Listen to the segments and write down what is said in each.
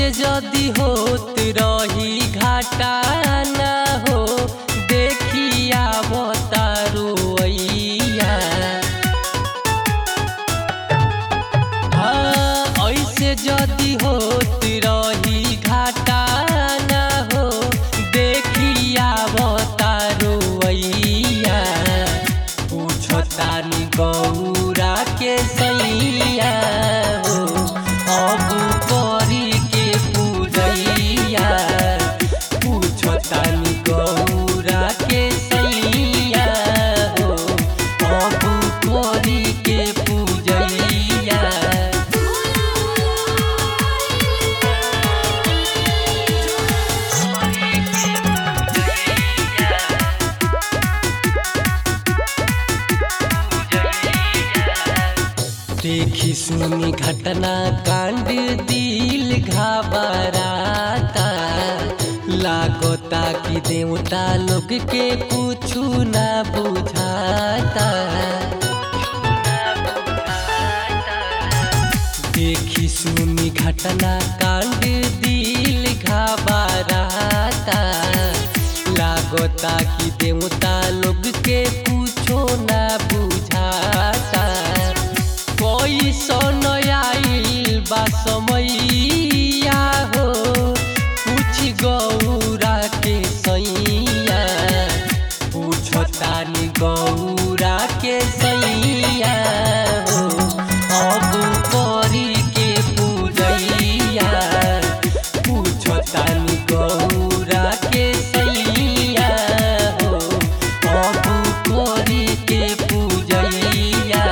जदी होत रही घाटा ना हो देखिया बतारो अइया हाँ, ऐसे जदी होत रही घाटा ना हो देखिया बतारो अइया पूछतानी गौरा के सैया हो अब करी के पूजैया पूछतानी गौरा के सैया हो अब करी के पूजैया देखी सुनी घटना कांड दिल घबराता लागता कि देवता लोग के कुछु ना बुझाता देखी सुनी घटना कांड दिल घबराता लागता कि देवता लोग के कुछो ना बुझाता कोई सन आइल बा समैया हो पूछ गौरा के सैया पूछतानी गौरा के सैया हो अब करी के पूजैया पूछतानी गौरा के सैया हो अब करी के पूजैया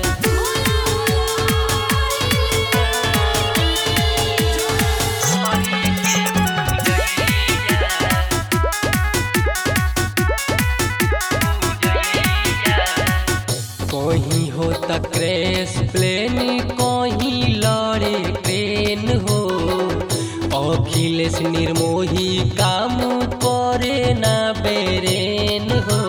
कहीं हो त क्रैश प्लेन कहीं लड़े ट्रेन हो अखिलेश निर्मोही काम करे ना बेरेन हो